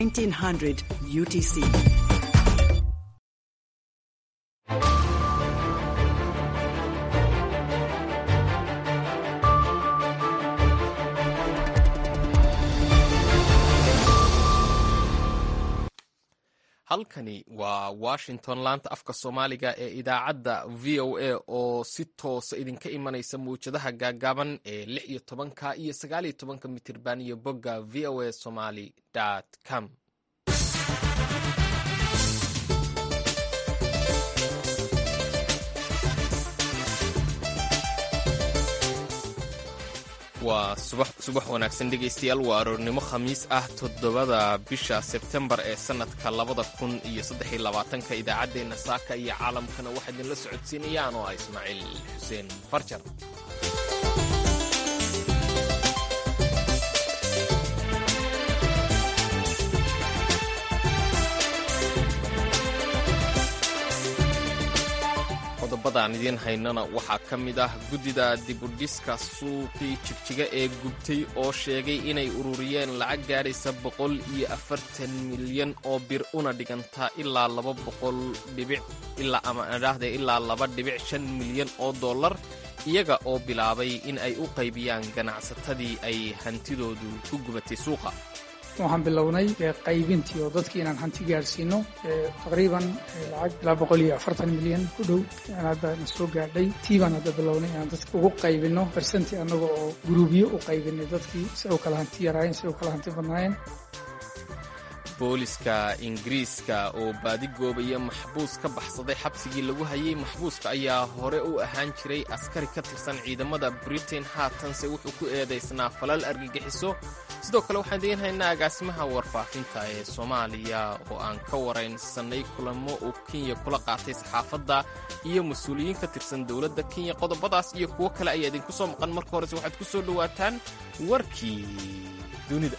1900 UTC. halkani waa washington laanta afka soomaaliga ee idaacadda v o a oo si toosa idinka imanaysa mawjadaha gaagaaban ee lix iyo tobanka iyo sagaal iyo tobanka mitirban iyo bogga v o a somaly com waa subax wanaagsan dhegaystayaal waa aroornimo khamiis ah toddobada bisha sebtembar ee sannadka labada kun iyo saddex iyo labaatanka idaacaddeenna saaka iyo caalamkana waxaa idinla socodsiinayaan oo ah ismaaciil xuseen farjar qodobadaan idiin haynana waxaa ka mid ah guddida dibudhiska suuqii jigjiga ee gubtay oo sheegay inay ururiyeen lacag gaadhaysa boqol iyo afartan milyan oo bir una dhigantaa ilaa laba boqol dhibic ilaa ama adhaahde ilaa laba dhibic shan milyan oo dollar iyaga oo bilaabay in ay u qaybiyaan ganacsatadii ay hantidoodu ku gubatay suuqa waxaan bilownay qaybintii oo dadkii inaan hanti gaadhsiino taqriiban lacag ilaa boqol iyo afartan milyan ku dhow aan hadda na soo gaadhay tii baan hadda bilownay inaan dadka ugu qaybino bersenti annaga oo guruubyo u qaybinay dadkii si ay u kala hanti yaraayeen si ay u kala hanti badnaayeen booliska ingiriiska oo baadigoobaya maxbuus ka baxsaday xabsigii lagu hayay maxbuuska ayaa hore u ahaan jiray askari ka tirsan ciidamada britain haatanse wuxuu ku eedaysnaa falal argagixiso sidoo kale waxaan idiin haynaa agaasimaha warfaafinta ee soomaaliya oo aan ka waraynsanay kulamo uu kenya kula qaatay saxaafadda iyo mas-uuliyiin ka tirsan dowladda kenya qodobadaas iyo kuwo kale ayaa idinku soo maqan marka horese waxaad ku soo dhowaataan warkii dunida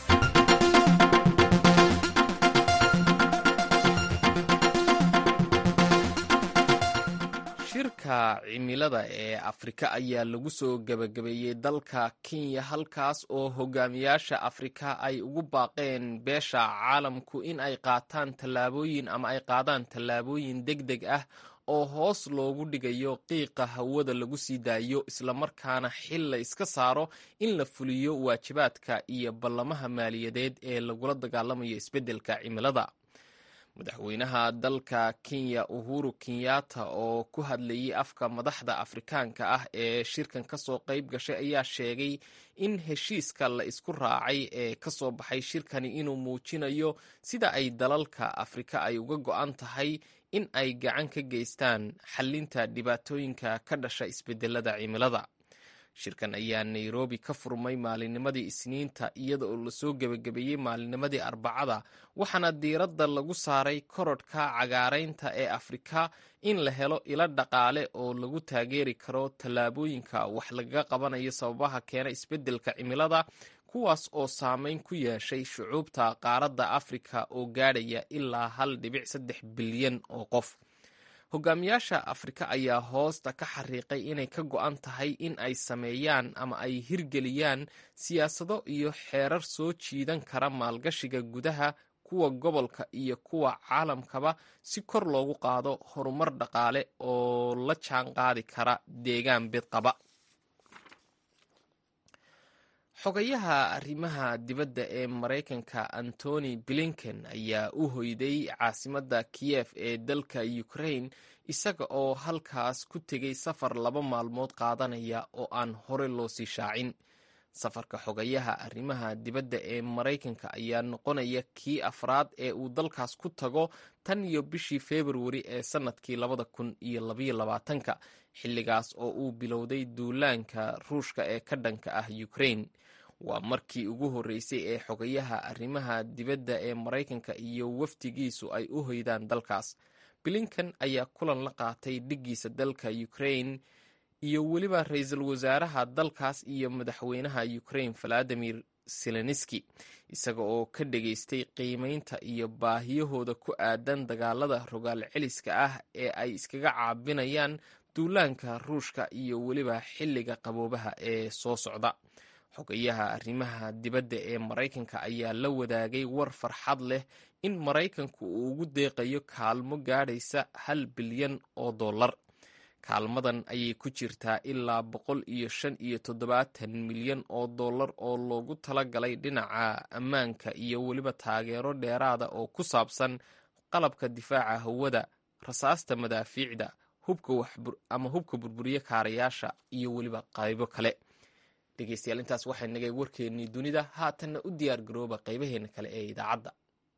shirka cimilada ee afrika ayaa lagu soo gebagabeeyey dalka kenya halkaas oo hogaamiyaasha afrika ay ugu baaqeen beesha caalamku in ay qaataan tallaabooyin ama ay qaadaan tallaabooyin deg deg ah oo hoos loogu dhigayo qiiqa hawada lagu sii daayo islamarkaana xil la iska saaro in la fuliyo waajibaadka iyo ballamaha maaliyadeed ee lagula dagaalamayo isbeddelka cimilada madaxweynaha dalka kenya uhuru kenyatta oo ku hadlayay afka madaxda afrikaanka ah ee shirkan ka soo qayb gashay ayaa sheegay in heshiiska la isku raacay ee ka soo baxay shirkani inuu muujinayo sida ay dalalka afrika ay uga go'an tahay in ay gacan ka geystaan xallinta dhibaatooyinka ka dhasha isbedelada cimilada shirkan ayaa nairobi ka furmay maalinnimadii isniinta iyada oo lasoo gebagabeeyey maalinnimadii arbacada waxaana diiradda lagu saaray korodhka cagaaraynta ee afrika in la helo ilo dhaqaale oo lagu taageeri karo tallaabooyinka wax lagaga qabanayo sababaha keena isbeddelka cimilada kuwaas oo saameyn ku yeeshay shucuubta qaaradda afrika oo gaadhaya ilaa hal dhibic saddex bilyan oo qof hogaamiyaasha afrika ayaa hoosta ka xariiqay inay ka go'an tahay in ay sameeyaan ama ay hirgeliyaan siyaasado iyo xeerar soo jiidan kara maalgashiga gudaha kuwa gobolka iyo kuwa caalamkaba si kor loogu qaado horumar dhaqaale oo la jaan qaadi kara deegaan bidqaba xogayaha arrimaha dibadda ee maraykanka antony blinken ayaa u hoyday caasimadda kiyef ee dalka ukraine isaga oo halkaas ku tegay safar laba maalmood qaadanaya oo aan hore loo sii shaacin safarka xogayaha arrimaha dibadda ee maraykanka ayaa noqonaya kii afraad ee uu dalkaas ku tago tan iyo bishii februari ee sannadkii labada kun iyo labaiyo labaatanka xilligaas oo uu bilowday duulaanka ruushka ee ka dhanka ah ukraine waa markii ugu horreysay ee xogayaha arrimaha dibadda ee maraykanka iyo wafdigiisu ay u hoydaan dalkaas blinkan ayaa kulan la qaatay dhiggiisa dalka ukraine iyo weliba ra-iisul wasaaraha dalkaas iyo madaxweynaha ukraine valadimir zelenski isaga oo ka dhageystay qiimeynta iyo baahiyahooda ku aadan dagaalada rogaal celiska ah ee ay iskaga caabinayaan duulaanka ruushka iyo weliba xilliga qaboobaha ee soo socda xogayaha arrimaha dibadda ee maraykanka ayaa la wadaagay war farxad leh in maraykanku uu ugu deeqayo kaalmo gaadhaysa hal bilyan oo dollar kaalmadan ayay ku jirtaa ilaa boqol iyo shan iyo toddobaatan milyan oo dollar oo loogu talagalay dhinaca ammaanka iyo weliba taageero dheeraada oo ku saabsan qalabka difaaca hawada rasaasta madaafiicda ama hubka burburiye kaarayaasha iyo weliba qaybo kale dhegeystayaal intaas waxay nagay warkeennii dunida haatanna u diyaar garooba qaybaheena kale ee idaacadda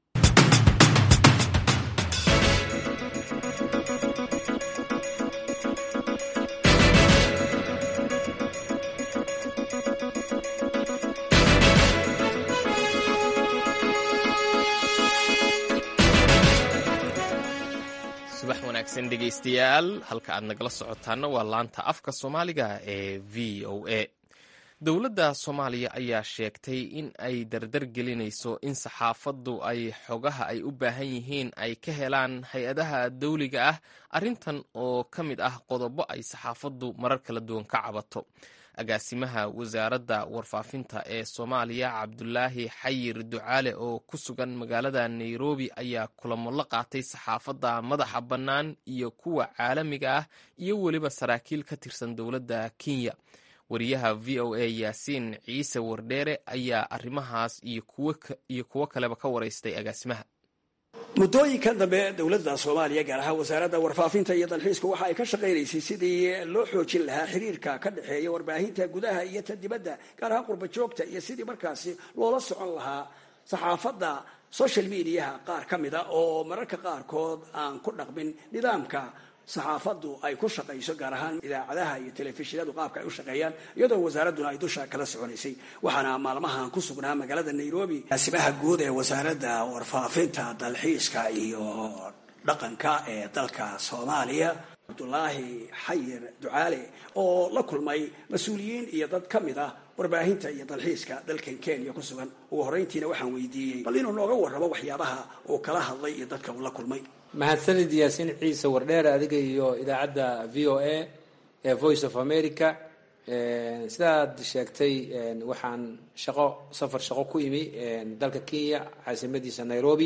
subax wanaagsan dhegeystayaal halka aad nagala socotaana waa laanta afka soomaaliga ee v o a dowladda soomaaliya ayaa sheegtay in ay dardar gelinayso in saxaafaddu ay xogaha ay u baahan yihiin ay ka helaan hay-adaha dawliga ah arrintan oo ka mid ah qodobo ay saxaafaddu marar kala duwan ka cabato agaasimaha wasaaradda warfaafinta ee soomaaliya cabdulaahi xayir ducaale oo ku sugan magaalada nairobi ayaa kulamo la qaatay saxaafadda madaxa bannaan iyo kuwa caalamiga ah iyo weliba saraakiil ka tirsan dowladda kenya wariyaha v o a yaasiin ciise wardheere ayaa arrimahaas iyo kuwo kaleba ka waraystay agaasimaha muddooyinkan dambe dowladda soomaaliya gaar ahaan wasaaradda warfaafinta iyo dalxiiska waxa ay ka shaqaynaysay sidii loo xoojin lahaa xiriirka ka dhexeeya warbaahinta gudaha iyo ta dibadda gaar ahaan qurba joogta iyo sidii markaasi loola socon lahaa saxaafadda social mediaha qaar ka mida oo mararka qaarkood aan ku dhaqmin nidaamka saxaafaddu ay ku shaqayso gaar ahaan idaacadaha iyo telefishinadu qaabka ay u shaqeeyaan iyadoo wasaaradduna ay dusha kala soconaysay waxaana maalmahan ku sugnaa magaalada nairobi asimaha guud ee wasaaradda warfaafinta dalxiiska iyo dhaqanka ee dalka soomaaliya cabdulaahi xayir ducaale oo la kulmay mas-uuliyiin iyo dad ka mid ah warbaahinta iyo dalxiiska dalkan kenya ku sugan ugu horreyntiina waxaan weydiiyey bal inuu nooga warramo waxyaabaha uu kala hadlay iyo dadka uu la kulmay mahadsanid yaasiin ciise wardheer adiga iyo idaacadda v o a ee voice of america sidaad sheegtay waxaan shaqo safar shaqo ku imi dalka kenya caasimadiisa nairobi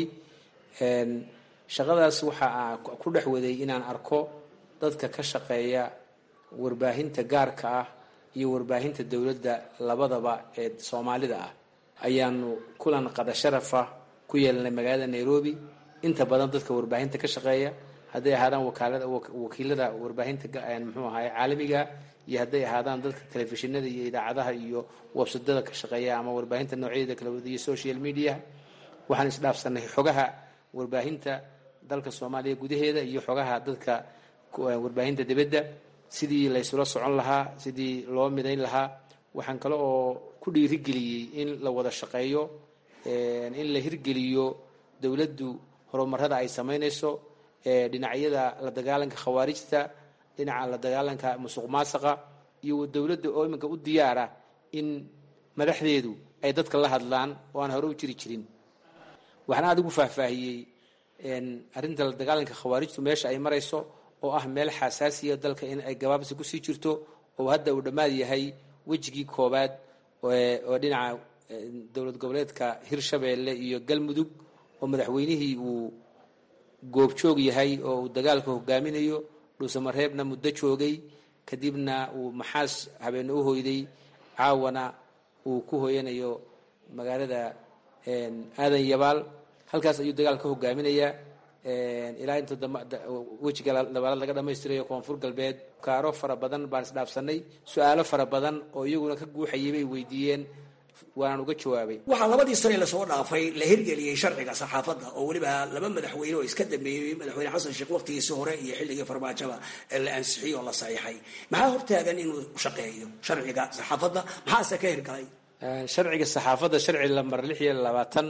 shaqadaas waxaa ku dhex waday inaan arko dadka ka shaqeeya warbaahinta gaarka ah iyo warbaahinta dowladda labadaba ee soomaalida ah ayaanu kulan qada sharafa ku yeelanay magaalada nairobi inta badan dadka warbaahinta ka shaqeeya hadday ahaadaan wakiilada warbaahinta muxuu ahaay caalamiga iyo hadday ahaadaan dadka telefishinada iyo idaacadaha iyo websadada ka shaqeeya ama warbaahinta noocyadeeda kala wada iyo social media waxaan isdhaafsanay xogaha warbaahinta dalka soomaaliya gudaheeda iyo xogaha dadka warbaahinta dibadda sidii laysula socon lahaa sidii loo midayn lahaa waxaan kale oo ku dhiirigeliyey in la wada shaqeeyo in la hirgeliyo dowladdu horumarada ay samaynayso dhinacyada la dagaalanka khawaarijta dhinaca la dagaalanka musuq maasaqa iyo dowladda oo iminka u diyaara in madaxdeedu ay dadka la hadlaan oo aan hore u jiri jirin waxaan aada ugu faahfaahiyey arrinta la dagaalanka khawaarijtu meesha ay marayso oo ah meel xasaasiya dalka in ay gabaabsi kusii jirto oo hadda uu dhammaad yahay wejigii koobaad oo dhinaca dowlad goboleedka hirshabeelle iyo galmudug oo madaxweynihii uu goobjoog yahay oo uu dagaalka hogaaminayo dhuusamareebna muddo joogay kadibna uu maxaas habeenne u hoyday caawana uu ku hoyanayo magaalada aadan yabaal halkaas ayuu dagaal ka hogaaminayaa ilaa inta wejiga labaalaad laga dhamaystirayo koonfur galbeed kaaro fara badan baan isdhaafsanay su-aalo fara badan oo iyaguna ka guuxayay bay weydiiyeen waanaan uga jawaabay waxaa labadii sane lasoo dhaafay la hirgeliyey sharciga saxaafadda oo weliba laba madaxweyne oo iska dambeeyey madaxweyne xasan sheekh waqtigiisi hore iyo xilligii farmaajaba la ansixiyey oo la saxiixay maxaa hortaagan inuu shaqeeyo sharciga saxaafadda maxaase ka hirgalay sharciga saxaafadda sharci lambar lix iyo labaatan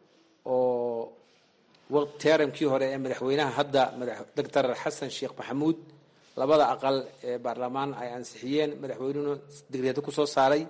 oo teramkii hore ee madaxweynaha hadda doctor xasan sheekh maxamuud labada aqal ee baarlamaan ay ansixiyeen madaxweynuhuna digreedo kusoo saaray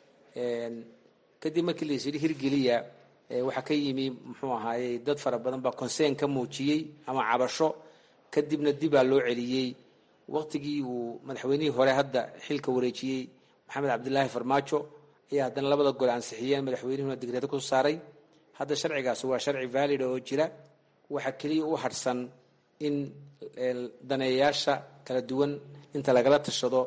kadib markii laysyidhi hirgeliya waxaa ka yimi muxuu ahaayey dad fara badan baa consern ka muujiyey ama cabasho kadibna dibaa loo celiyey waqtigii uu madaxweynihii hore hadda xilka wareejiyey maxamed cabdilaahi farmaajo ayaa haddana labada gole ansixiyeen madaxweynuhuna digreedo ku saaray hadda sharcigaas waa sharci valida oo jira waxaa keliya u harhsan in daneeyayaasha kala duwan inta lagala tashado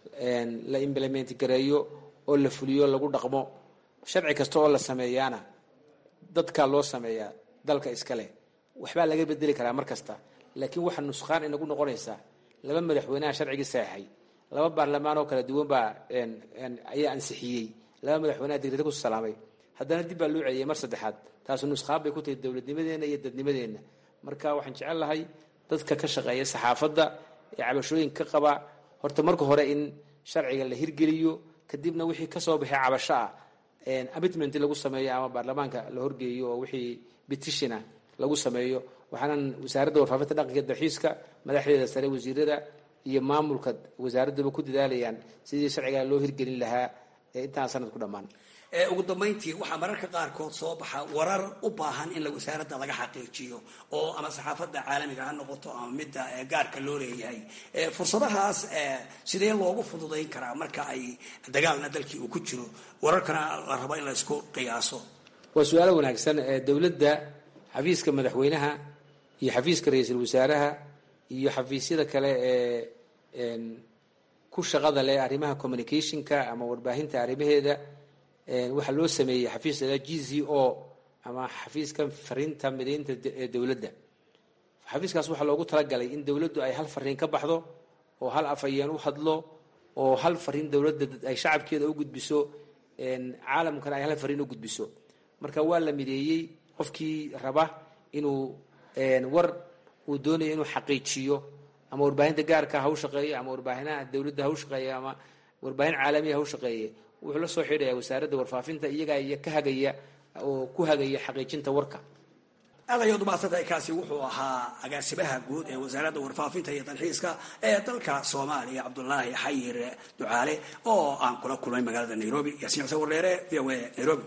la implement gareeyo oo la fuliyo lagu dhaqmo sharci kasta oo la sameeyaana dadkaa loo sameeyaa dalka iska leh waxbaa laga bedeli karaa mar kasta laakiin waxaa nusqaan inagu noqonaysaa laba madaxweynaha sharcigii saxeixay laba baarlamaan oo kala duwan baa ayaa ansixiyey laba madaxweynaha digreeda ku salaamay haddana dib baa loo celiyay mar saddexaad taasu nusqaan bay ku tahay dowladnimadeenna iyo dadnimadeenna marka waxaan jecel lahay dadka ka shaqeeya saxaafadda ee cabashooyin ka qaba horta marka hore in sharciga la hirgeliyo kadibna wixii kasoo baxay cabasho ah amitment lagu sameeyo ama baarlamaanka la horgeeyo oo wixii betitiona lagu sameeyo waxaanan wasaaradda warfaafinta dhaqanka dalxiiska madaxdeeda sare wasiirada iyo maamulka wasaaraddaba ku dadaalayaan sidii sharcigaa loo hirgelin lahaa intaan sanad ku dhammaan ugu dambayntii waxaa mararka qaarkood soo baxa warar u baahan in wasaaradda laga xaqiijiyo oo ama saxaafadda caalamiga ha noqoto ama midda gaarka loo leeyahay fursadahaas sidee loogu fududayn karaa marka ay dagaalna dalkii uu ku jiro wararkana la rabo in la isku qiyaaso waa su-aalo wanaagsan dowladda xafiiska madaxweynaha iyo xafiiska ra-iisul wasaaraha iyo xafiisyada kale ee ku shaqada leh arrimaha communicationka ama warbaahinta arrimaheeda waxaa loo sameeyey xafiis la g z o ama xafiiska fariinta mideynta ee dowladda xafiiskaas waxaa loogu talagalay in dowladdu ay hal fariin ka baxdo oo hal afhayeen u hadlo oo hal fariin dowladda ay shacabkeeda u gudbiso caalamkana ay hal fariin u gudbiso marka waa la mideeyey qofkii raba inuu war uu doonayo inuu xaqiijiyo ama warbaahinta gaarka ha u shaqeeyo ama warbaahinaha dowladda ha u shaqeeyo ama warbaahin caalamiya ha u shaqeeye wuxuu la soo xidhaya wasaaradda warfaafinta iyagaa iyo ka hagaya oo ku hagaya xaqiijinta warka aad ayaad umahadsantahay kaasi wuxuu ahaa agaasimaha guud ee wasaaradda warfaafinta iyo dalxiiska ee dalka soomaaliya cabdulaahi xayir ducaale oo aan kula kulmay magaalada nairobi yaasiin xuseen wardheere v o a nairobi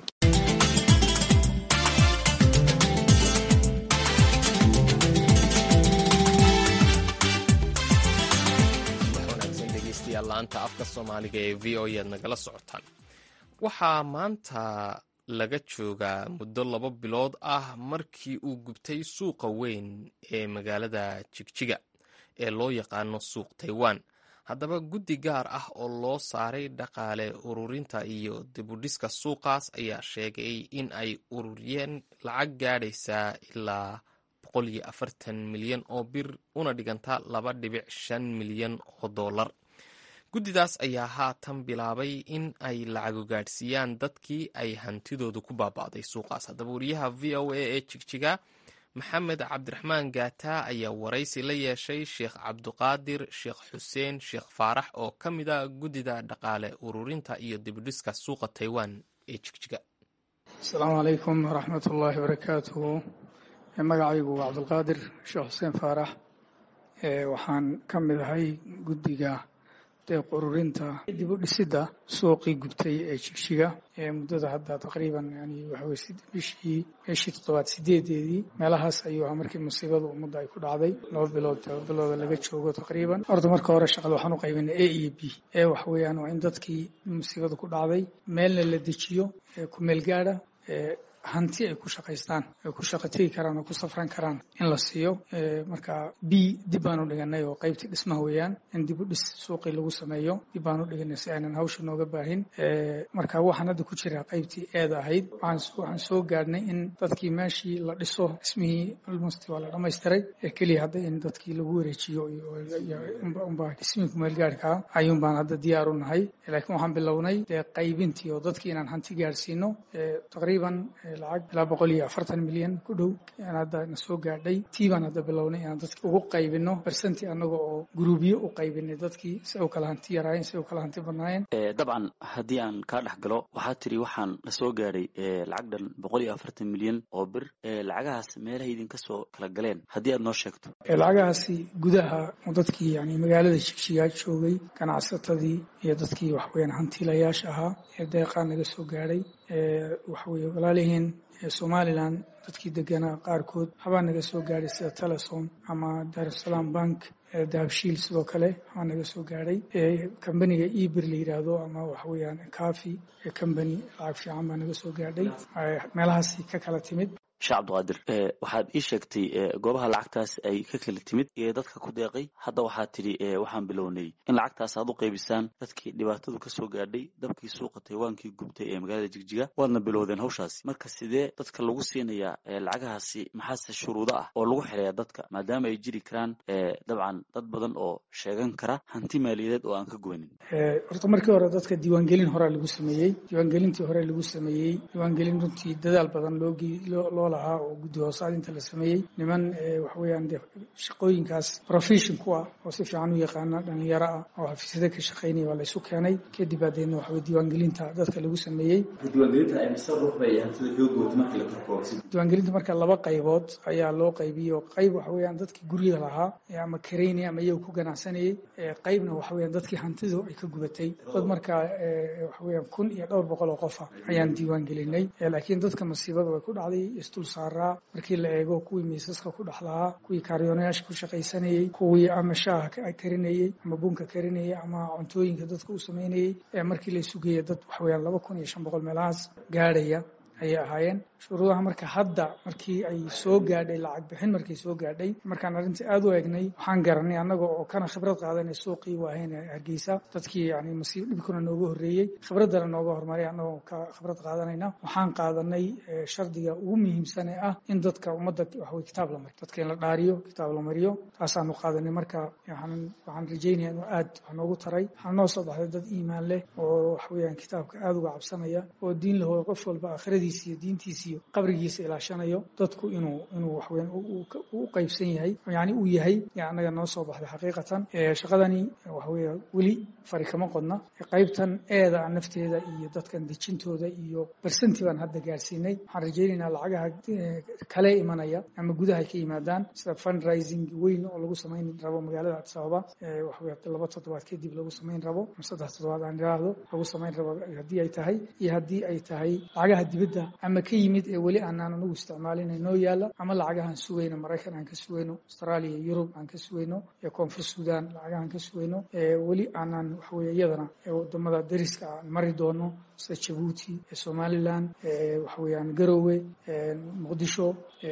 laanta afka soomaaliga ee v o ead nagala socotaan waxaa maanta laga joogaa muddo laba bilood ah markii uu gubtay suuqa weyn ee magaalada jigjiga ee loo yaqaano suuq taiwan haddaba guddi gaar ah oo loo saaray dhaqaale ururinta iyo dibudhiska suuqaas ayaa sheegay in ay ururiyeen lacag gaadhaysaa ilaa milyan oo bir una dhiganta laba dhibic shan milyan oo dollar guddidaas ayaa haatan bilaabay in ay lacago gaadhsiiyaan dadkii ay hantidoodu ku baaba'day suuqaas haddaba wariyaha v o a ee jigjiga maxamed cabdiraxmaan gaata ayaa waraysi la yeeshay sheekh cabduqaadir sheekh xuseen sheekh faarax oo ka mid a guddida dhaqaale ururinta iyo dibudhiska suuqa taiwan ee jigjiga asalaamu calaykum waraxmat ullaahi barakaatuhu magacaygu waa cabdulqaadir sheekh xuseen faarax waxaan ka mid ahay guddiga deeq ururinta dib u dhisidda suuqii gubtay ee jigjiga ee muddada hadda taqriiban yani waxaweye bishii bishii toddobaad sideedeedii meelahaas ayuu ahaa markii musiibada ummadda ay ku dhacday laba bilood laba bilooda laga joogo taqriiban horta marka hore shaqada waxaan u qaybinay a iyo b e wax weeyaan waa in dadkii musiibada ku dhacday meelna la dejiyo ku meel gaadha hanti ay ku shaqaystaan ay ku shaqo tegi karaan oo ku safran karaan in la siiyo marka b dib baan u dhiganay oo qaybtii dhismaha weeyaan in dib u dhis suuqii lagu sameeyo dib baan u dhiganay si aynan hawsha nooga baahin marka waxaan hadda ku jiraa qaybtii eeda ahayd waxaan soo gaadhnay in dadkii meeshii la dhiso dhismihii almost waa la dhamaystiray keliya hadda in dadkii lagu wareejiyo unbaa dhismihii kumeelgaarhkaa ayuun baan hadda diyaar u nahay laakiin waxaan bilownay dee qaybintii oo dadkii inaan hanti gaadhsiino taqriiban lacag ilaa boqol iyo afartan milyan ku dhow aan hadda na soo gaadhay tii baan hadda bilownay inaan dadki ugu qaybino bersanti annaga oo guruubyo u qaybinay dadkii si u kala hanti yaraayeen si u kala hanti badnaayeen dabcan haddii aan kaa dhex galo waxaa tiri waxaan la soo gaadhay lacag dhan boqol iyo afartan milyan oo bir lacagahaas meelaha idinka soo kala galeen haddii aad noo sheegto lacagahaasi gudaha dadkii yani magaalada jigjigaa joogay ganacsatadii iyo dadkii waxaweyaan hantiilayaasha ahaa ee deeqaa naga soo gaadhay waxaweye walaalihiin somalilan dadkii deganaa qaarkood habaa naga soo gaadhay sida telesom ama daarusalaam bank dahabshiil sidoo kale waa naga soo gaadhay kambaniga ebir la yidhaahdo ama waxa weeyaan kafi company lacag fiican baa naga soo gaadhay meelahaasi ka kala timid sheekh cabdiqaadir waxaad ii sheegtay goobaha lacagtaas ay ka kala timid ee dadka ku deeqay hadda waxaad tidhi waxaan bilownay in lacagtaas aad u qaybisaan dadkii dhibaatadu ka soo gaadhay dabkii suuqa taywaankii gubtay ee magaalada jigjiga waadna bilowdeen hawshaasi marka sidee dadka lagu siinayaa lacagahaasi maxaase shuruudo ah oo lagu xidhayaa dadka maadaama ay jiri karaan dabcan dad badan oo sheegan kara hanti maaliyadeed oo aan ka goynin horta markii hore dadka diiwaangelin horaa lagu sameeyey diiwaangelintii hore lagu sameeyey diiwaangelin runtii dadaal badan loo lahaa oo guddi hoosaad inta la sameeyey niman waxa weeyaan de shaqooyinkaas profession ku ah oo si fiican u yaqaana dhalinyaro ah oo xafiisyada ka shaqaynaya waa la isu keenay kadib baadeedna waxa weye diiwaangelinta dadka lagu sameeyey diiwaangelinta marka laba qaybood ayaa loo qaybiyey oo qayb waxa weeyaan dadkii guryaha lahaa ama karaynaya ama iyaga ku ganacsanayay qaybna waxa weeyaan dadkii hantidu ay ka gubatay dad markaa waxa weeyaan kun iyo dhowr boqol oo qofa ayaan diiwaangelinay laakiin dadka masiibada way ku dhacday isdul saaraa markii la eego kuwii miisaska ku dhex lahaa kuwii kaariyoonayaasha ku shaqaysanayey kuwii ama shaaha karinayey ama bunka karinayey ama cuntooyinka dadka u samaynayey markii la isugeeya dad waxa weeyaan laba kun iyo shan boqol meelahaas gaadhaya ayay ahaayeen shuruudaha marka hadda markii ay soo gaadhay lacag bixin markay soo gaadhay markaan arrintii aada u eegnay waxaan garanay annaga oo kana khibrad qaadanay suuqii waahayn hargeysa dadkii yani masiib dhibkuna nooga horreeyey khibraddana nooga hormaray annagoo ka khibrad qaadanayna waxaan qaadanay shardiga ugu muhiimsane ah in dadka ummadda waxawey kitaab la mariyo dadka in la dhaariyo kitaab la mariyo taasaanu qaadanay marka waxaan rajaynaya inuu aad wax noogu taray waxaan noo soo baxday dad iimaan leh oo waxaweyaan kitaabka aada uga cabsanaya oo diin lahooda qof walba aakhiradiisa iyo diintiisa iyo qabrigiisa ilaashanayo dadku inuu inuu waxweyan u qaybsan yahay yani uu yahay yaa annaga noo soo baxday xaqiiqatan shaqadani waxaweya weli fari kama qodna qaybtan eeda nafteeda iyo dadkan dejintooda iyo barsanti baan hadda gaarsiinay waxaan rajaynaynaa lacagaha kale imanaya ama gudaha ka yimaadaan sida fundraising weyn oo lagu samayn rabo magaalada addis ababa waxaweya laba toddobaad kadib lagu samayn rabo ama saddex toddobaad aan idhaahdo lagu samayn rabo haddii ay tahay iyo haddii ay tahay lacagaha dibadda ama ka yimid ee weli aanaan anagu isticmaalina noo yaala ama lacagahaan sugayno maraykan aan ka sugayno australia yurub aan ka sugayno ee koonfur sudan lacagahaan ka sugayno weli aanaan waxaweye iyadana wadamada dariska aan mari doono sida jabuuti somalilan waxaweyaan garowe muqdisho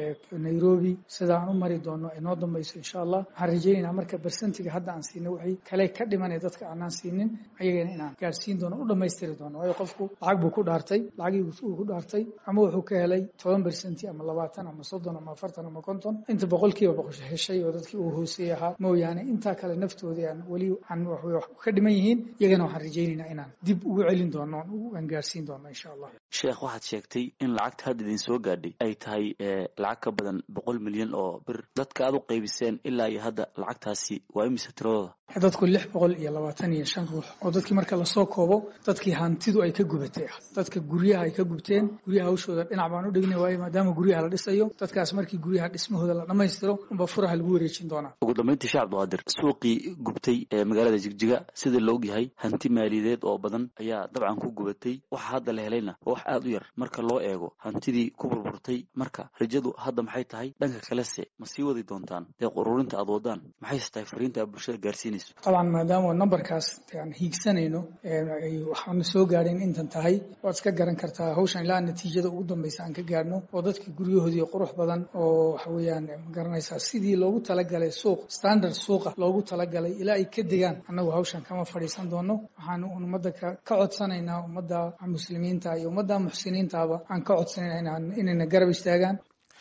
nairobi sida aan u mari doono ay noo dambayso insha allah waxaan rajaynaynaa marka bersentiga hadda aan siinay waxay kale ka dhimanay dadka aanaan siinin ayagana inaan gaarsiin doono u dhammaystiri doono waayo qofku lacag buu ku dhaartay lacagii uu ku dhaartay ama wuxuu ka helay toban bersenti ama labaatan ama soddon ama afartan ama konton inta boqolkiiba boqosho heshay oo dadkii uu hooseeyey ahaa mooyaane intaa kale naftoodii aan weli aan wax ka dhiman yihiin iyagana waxaan rajaynaynaa inaan dib ugu celin doono aan gaarsiin doono insha allah sheekh waxaad sheegtay in lacagta hadda idin soo gaadhay ay tahay lacag ka badan boqol milyan oo bir dadka aad u qaybiseen ilaa iyo hadda lacagtaasi waa imise tiradooda dadku lix boqol iyo labaatan iyo shan ruux oo dadkii marka lasoo koobo dadkii hantidu ay ka gubatay ah dadka guryaha ay ka gubteen guryaha hawshooda dhinac baan u dhigna waayo maadaama guryaha la dhisayo dadkaas markii guryaha dhismahooda la dhammaystiro unba furaha lagu wareejin doonaa ugu dambayntii sheekh cabdiqaadir suuqii gubtay ee magaalada jigjiga sida la ogyahay hanti maaliyadeed oo badan ayaa dabcan ku gubatay waxa hadda la helayna waa wax aada u yar marka loo eego hantidii ku burburtay marka rajadu hadda maxay tahay dhanka kalese ma sii wadi doontaan deeq ururinta aad wadaan maxayse tahay fariinta aad bulshada gaarsiinayso طبعا maadaama numberkaas aan hiigsanayno waxaana soo gaadhayn intan tahay waad iska garan kartaa hawshan ilaa natiijada ugu dambaysa aan ka gaadhno oo dadkii guryahoodii qurux badan oo waxa weeyaan magaranaysaa sidii loogu talagalay suuq standard suuqa loogu talagalay ilaa ay ka degaan annagu hawshan kama fadhiisan doono waxaan ummadda ka codsanaynaa ummadda muslimiinta iyo ummadda muxsiniintaaba aan ka codsanayna inayna garab istaagaan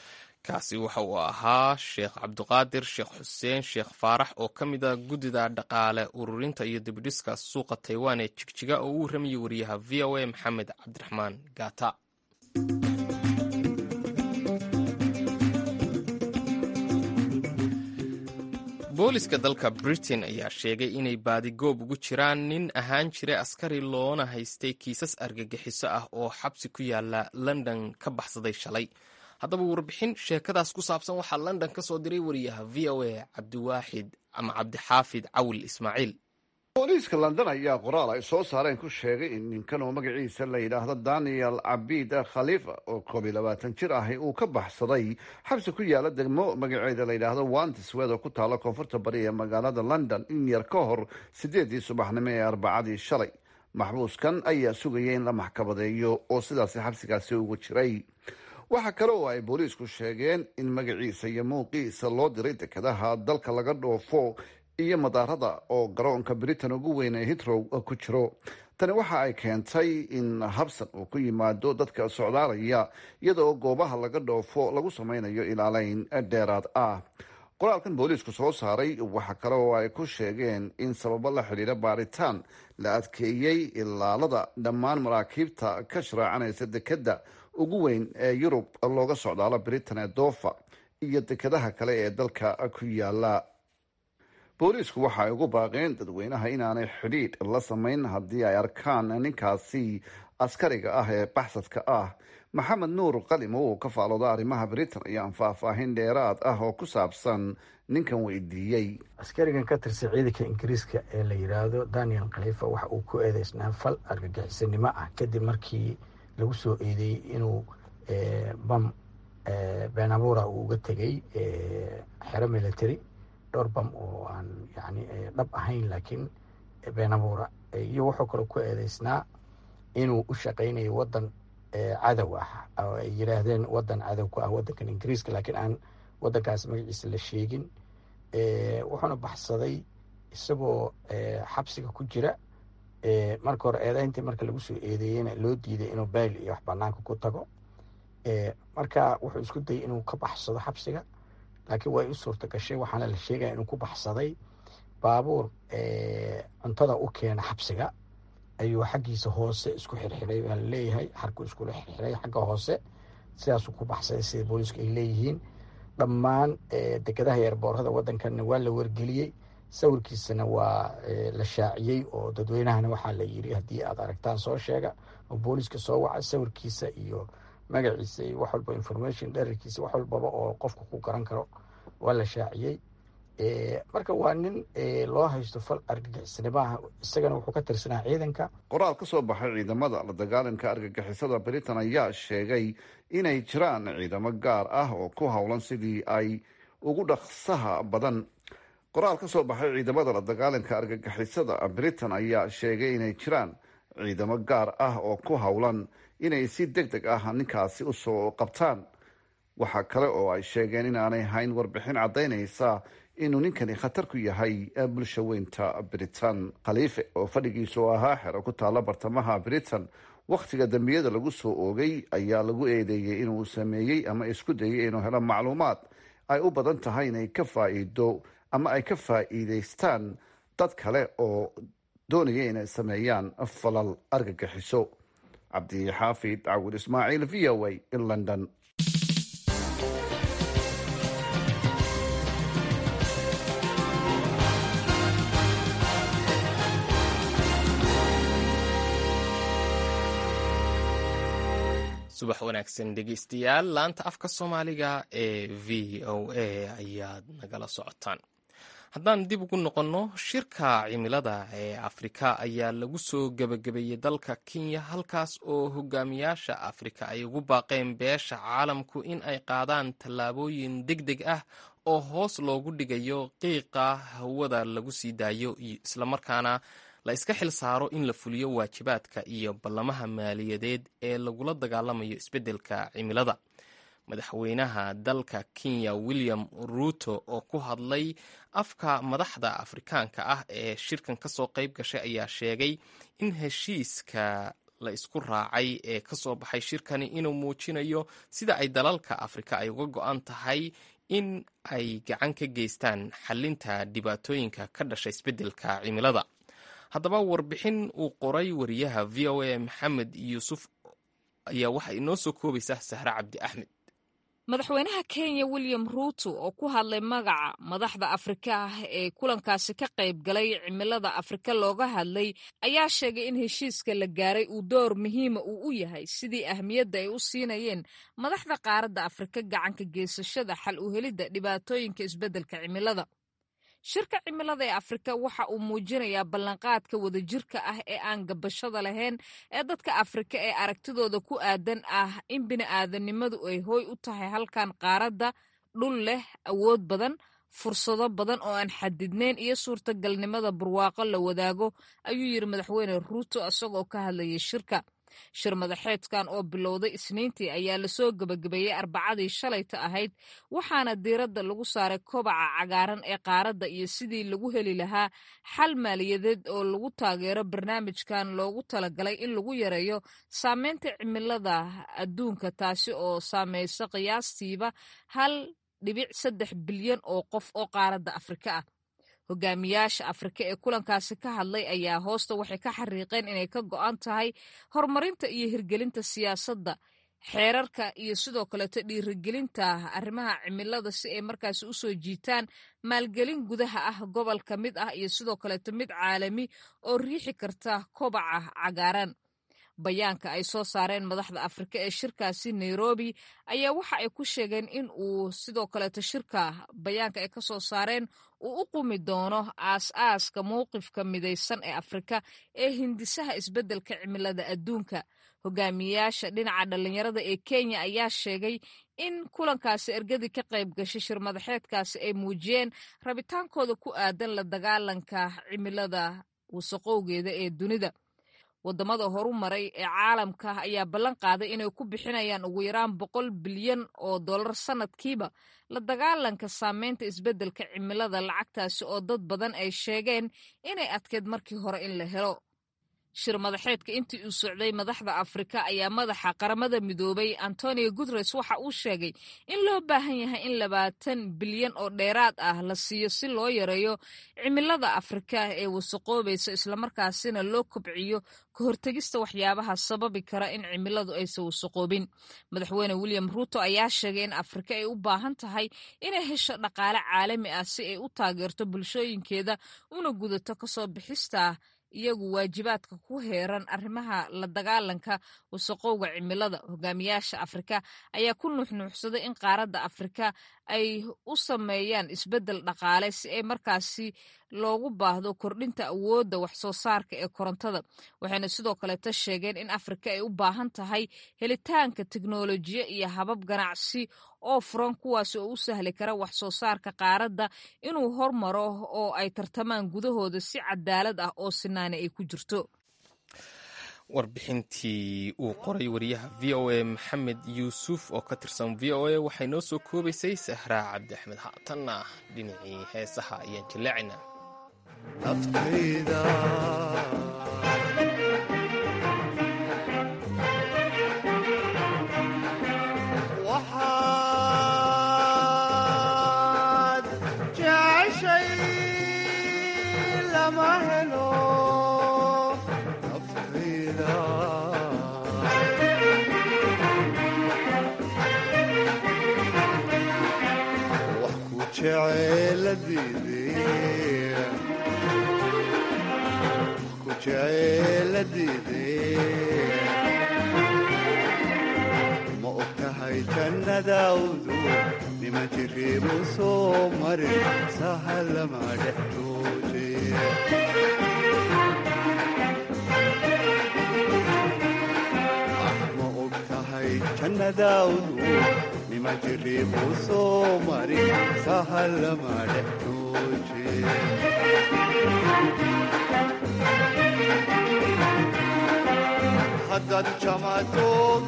kaasi waxa uu ahaa sheekh cabdiqaadir sheekh xuseen sheekh faarax oo ka mid a guddida dhaqaale ururinta iyo dibidhiska suuqa taiwan ee jigjiga oo u waramayay wariyaha v o a maxamed cabdiraxmaan gaata booliska dalka britain ayaa sheegay inay baadigoob ugu jiraan nin ahaan jiray askari loona haystay kiisas argagixiso ah oo xabsi ku yaala london ka baxsaday shalay haddaba warbixin sheekadaas ku saabsan waxaa london ka soo diray wariyaha v o a cabdiwaaxid ama cabdixaafid cawil ismaaciil booliiska london ayaa qoraal ay soo saareen ku sheegay in ninkan oo magaciisa la yidhaahdo daniel cabid khalifa oo koob iyo labaatan jir ahi uu ka baxsaday xabsi ku yaala degmo magaceeda la yidhaahdo wantiswed oo ku taala koonfurta bari ee magaalada london in yar ka hor sideedii subaxnimo ee arbacadii shalay maxbuuskan ayaa sugaya in la maxkamadeeyo oo sidaasi xabsigaasi ugu jiray waxaa kale oo ay booliisku sheegeen in magaciisa iyo muuqiisa loo diray dekedaha dalka laga dhoofo iyo madaarada oo garoonka britain ugu weyn ee hitrow ku jiro tani waxa ay keentay in habsan uu ku yimaado dadka socdaalaya iyada oo goobaha laga dhoofo lagu sameynayo ilaaleyn dheeraad ah qoraalkan booliisku soo saaray waxa kale oo ay ku sheegeen in sababo la xidhiira baaritaan la adkeeyey ilaalada dhammaan maraakiibta ka sharaacanaysa dekedda ugu weyn ee yurub looga socdaalo britain ee doofa iyo dekedaha kale ee dalka ku yaala booliisku waxa ay ugu baaqeen dadweynaha inaanay xidhiidh la samayn haddii ay arkaan ninkaasi askariga ah ee baxsadka ah maxamed nuur qalim oo uu ka faalooda arrimaha britain ayaan faahfaahin dheeraad ah oo ku saabsan ninkan weydiiyey askarigan ka tirsan ciidanka ingiriiska ee la yidhaahdo daniel khalifa waxa uu ku eedeysnaa fal argagixisanimo ah kadib markii lagu soo eedeeyey inuu bam benabura uu uga tegay xero military dhowr bam oo aan yani dhab ahayn laakiin benabura iyo wuxuu kaloo ku eedeysnaa inuu u shaqaynayo wadan cadow ah oo ay yidhaahdeen wadan cadow ku ah wadankan ingiriiska laakiin aan wadankaas magaciisa la sheegin wuxuuna baxsaday isagoo xabsiga ku jira marka hore eedeyntii marka lagu soo eedeeyeyna loo diiday inuu bayl iyo wax banaanka ku tago marka wuxuu isku dayay inuu ka baxsado xabsiga laakiin way u suurta gashay waxaana la sheegaya inuu ku baxsaday baabuur cuntada u keena xabsiga ayuu xaggiisa hoose isku xirxiray waa laleeyahay xarku iskula xirxiray xagga hoose sidaasuu ku baxsaday sida booliisku ay leeyihiin dhammaan dekedaha eerboorada wadankanna waa la wargeliyey sawirkiisana waa la shaaciyey oo dadweynahana waxaa la yiri haddii aad aragtaan soo sheega oo booliiska soo waca sawirkiisa iyo magaciisa iyo wax walba information dherarkiisa wax walbaba oo qofka ku garan karo waa la shaaciyey marka waa nin loo haysto fal argagixisnimaha isagana wuxuu ka tirsanaa ciidanka qoraal ka soo baxay ciidamada la dagaalanka argagixisada britain ayaa sheegay inay jiraan ciidamo gaar ah oo ku howlan sidii ay ugu dhaqsaha badan qoraal ka soo baxay ciidamada la dagaalanka argagixisada britain ayaa sheegay inay jiraan ciidamo gaar ah oo ku howlan inay si deg deg ah ninkaasi usoo qabtaan waxaa kale oo ay sheegeen inaanay hayn warbixin caddaynaysa inuu ninkani khatar ku yahay bulsha weynta britain khaliife oo fadhigiisu ahaa xero ku taalla bartamaha britain wakhtiga dambiyada lagu soo oogay ayaa lagu eedeeyey inuu sameeyey ama isku dayay inuu helo macluumaad ay u badan tahay inay ka faa'iido ama ay ka faa'iidaystaan dad kale oo doonaya inay sameeyaan falal argagixiso cabdixaafid cawil ismaaciil v o a in london subax wanaagsan dhegeystayaal laanta afka soomaaliga ee v o a ayaad nagala socotaan haddaan dib ugu noqonno shirka cimilada ee afrika ayaa lagu soo gebagabeeyey dalka kenya halkaas oo hogaamiyaasha afrika ay ugu baaqeen beesha caalamku in ay qaadaan tallaabooyin deg deg ah oo hoos loogu dhigayo qiiqa hawada lagu sii daayo islamarkaana la iska xil saaro in la fuliyo waajibaadka iyo ballamaha maaliyadeed ee lagula dagaalamayo isbeddelka cimilada madaxweynaha dalka kenya william ruuto oo ku hadlay afka madaxda afrikaanka ah ee shirkan ka soo qayb gashay ayaa sheegay in heshiiska la isku raacay ee ka soo baxay shirkani inuu muujinayo sida ay dalalka afrika ay uga go-an tahay in ay gacan ka geystaan xalinta dhibaatooyinka ka dhasha isbeddelka cimilada haddaba warbixin uu qoray wariyaha v o a maxamed yuusuf ayaa waxa inoo soo koobaysaa sahre cabdi axmed madaxweynaha kenya william ruuto oo ku hadlay magaca madaxda afrika ah ee kulankaasi ka qayb galay cimilada afrika looga hadlay ayaa sheegay in heshiiska la gaaray uu door muhiima uu u yahay sidii ahmiyadda ay u siinayeen madaxda qaaradda afrika gacanka geysashada xal u helidda dhibaatooyinka isbeddelka cimilada shirka cimilada ee afrika waxa uu muujinayaa ballanqaadka wadajirka ah ee aan gabashada lahayn ee dadka afrika ee aragtidooda ku aadan ah in bini'aadanimadu ay hooy u tahay halkan qaaradda dhul leh awood badan fursado badan oo aan xadidnayn iyo suurtagalnimada barwaaqo la wadaago ayuu yidhi madaxweyne ruuto isagoo ka hadlayay shirka shir madaxeedkan oo bilowday isniintii ayaa lasoo gebagabeeyey arbacadii shalayta ahayd waxaana diiradda lagu saaray kobaca cagaaran ee qaaradda iyo sidii lagu heli lahaa xal maaliyadeed oo lagu taageero barnaamijkan loogu talagalay in lagu yareeyo saameynta cimilada adduunka taasi oo saameysa qiyaastiiba hal dhibic saddex bilyan oo qof oo qaaradda afrika ah hogaamiyaasha afrika ee kulankaasi ka hadlay ayaa hoosta waxay ka xariiqeen inay ka go'an tahay horumarinta iyo hirgelinta siyaasadda xeerarka iyo sidoo kaleeto dhiirigelinta arrimaha cimilada si ay markaasi u soo jiitaan maalgelin gudaha ah gobol ka mid ah iyo sidoo kaleeto mid caalami oo riixi karta kobaca cagaaran bayaanka ay soo saareen madaxda afrika ee shirkaasi nairobi ayaa waxa ay ku sheegeen in uu sidoo kaleeto shirka bayaanka ay ka soo saareen uu u qumi doono aas-aaska mowqifka midaysan ee afrika ee hindisaha isbeddelka cimilada adduunka hogaamiyayaasha dhinaca dhallinyarada ee kenya ayaa sheegay in kulankaasi ergadii ka qayb gashay shir madaxeedkaasi ay muujiyeen rabitaankooda ku aadan la dagaalanka cimilada wasaqowgeeda ee dunida wadamada horu maray ee caalamka ayaa ballan qaaday inay ku bixinayaan ugu yaraan boqol bilyan oo dollar sanadkiiba la dagaalanka saameynta isbeddelka cimilada lacagtaasi oo dad badan ay sheegeen inay adkeyd markii hore in la helo shir madaxeedka intii uu socday madaxda afrika ayaa madaxa qaramada midoobay antonio guteres waxa uu sheegay in loo baahan yahay in labaatan bilyan oo dheeraad ah la siiyo si loo yareeyo cimilada afrika ee wasaqoobaysa islamarkaasina loo kobciyo ka hortegista waxyaabaha sababi kara in cimiladu aysan wasaqoobin madaxweyne william ruuto ayaa sheegay in afrika ay u baahan tahay inay hesho dhaqaale caalami ah si ay u taageerto bulshooyinkeeda una gudato kasoo bixista iyagu waajibaadka ku heeran arrimaha la dagaalanka wasaqowga cimilada hogaamiyaasha afrika ayaa ku nuuxnuuxsaday in qaaradda afrika ay u sameeyaan isbeddel dhaqaale si ay markaasi loogu baahdo kordhinta awoodda waxsoo saarka ee korontada waxayna sidoo kaleeta sheegeen in afrika ay u baahan tahay helitaanka teknolojiya iyo habab ganacsi oo furan kuwaas oo u sahli kara wax soo saarka qaaradda inuu hormaro oo ay tartamaan gudahooda si cadaalad ah oo sinaani ay ku jirto warbixintii uu qoray wariyaha v o a maxamed yuusuf oo ka tirsan v o a waxay noo soo koobaysay sahraa cabdi axmed haatanna dhinacii heesaha ayaan jilleecina ma og tahay jannadaawdu nima jiriibu soo marin sahalama dhexdooje ma og tahay jannadaawdu nima jiriibu soo marin sahalama dhexdooje haddaad jamato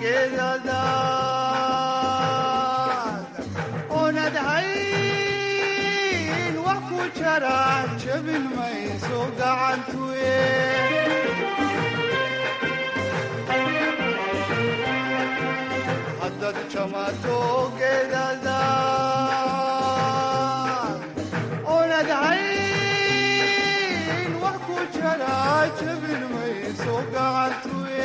geedadaad oonad hayn wax ku jara jabin mayso gacantuye haddaad jamato geedadaad oonad hayn wax ku jara jabin mayso gacantuye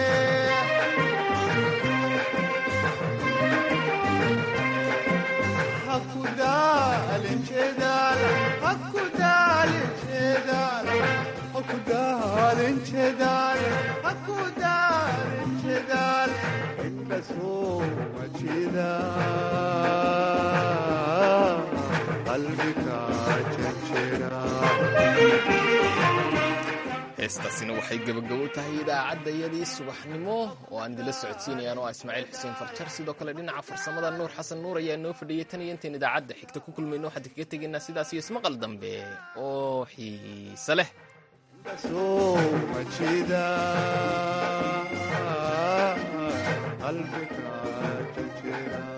qalbiga jejera heestaasina waxay gebagabo u tahay idaacaddayadii subaxnimo oo aan idinla socodsiinayaan oo ah ismaaciil xuseen farjar sidoo kale dhinaca farsamada nuur xasan nuur ayaa noo fadhiyey tan iyo intayn idaacadda xigta ku kulmayno waxaan kaga tegaynaa sidaas iyo ismaqal dambe oo xiise leh soo majida qalbiga jejera